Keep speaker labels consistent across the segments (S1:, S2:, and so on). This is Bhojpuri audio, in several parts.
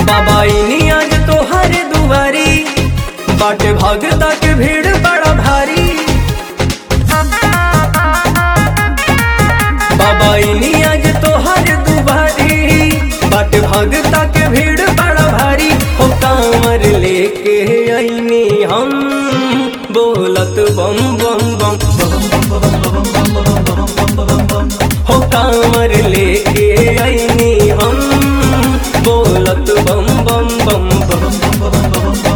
S1: बाबा इनी आज तोहर दुआरी बाटे भगता के भीड़ बड़ा भारी बाबा इनी आज तोहर दुआरी बाटे भगता के भीड़ बड़ा भारी हो कांवर लेके आईनी हम बोलत बम बम बम हो कांवर लेके आईनी हम बोलत बम बम बम बम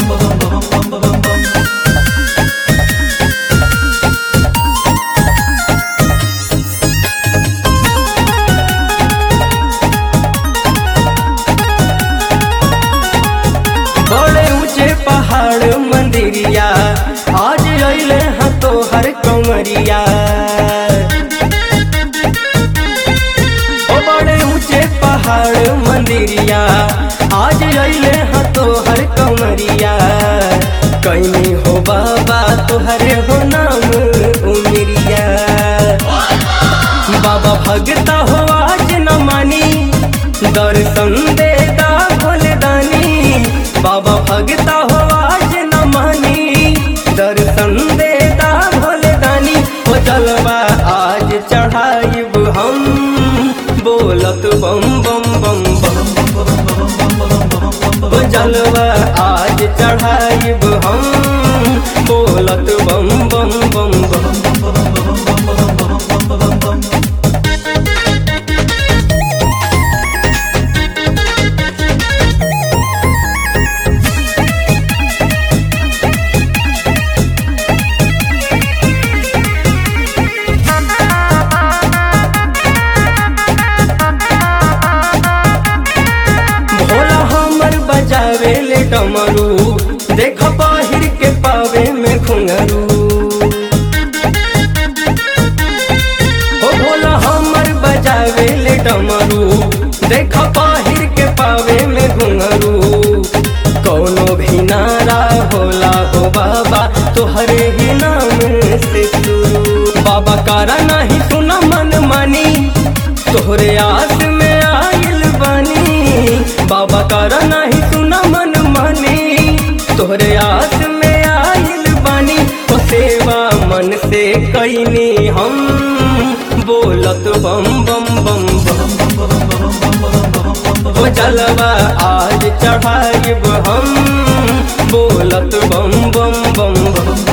S1: बड़े ऊंचे पहाड़ मंदिरिया आज अइले हैं तो हर कमरिया ओ बड़े ऊंचे पहाड़ मंदिरिया आज अइले हैं तो हर कमरिया कहीं हो बाबा तोहरे हो नाम उमरिया बाबा भगता हो आज न मानी दर्शन देता भोलेदानी बाबा भगता हो आज न मानी दर्शन देता भोलेदानी हो जलवा आज चढ़ाइब हम बोलत बम बम बम बम हो जलवा आज चढ़ाइब हम बोलत बम बम बम बम भोला हमर बजावे ले डमरू देख बाहिर के पावे में घुंघरू ओ भोला हमर बजावे ले डमरू देख बाहिर के पावे में घुंघरू कौनो भी नारा होला हो बाबा तोहरे ही नाम से शुरू बाबा कारा नहीं सुना मन मानी तोहरे आस में आइल बानी बाबा कारा नहीं सुना मन मानी तोहरे आस में आइल बानी ओ सेवा मन से कैनी हम बोलत बम बम बम बम ओ जलवा आज चढ़ाइब हम बोलत बम बम बम बम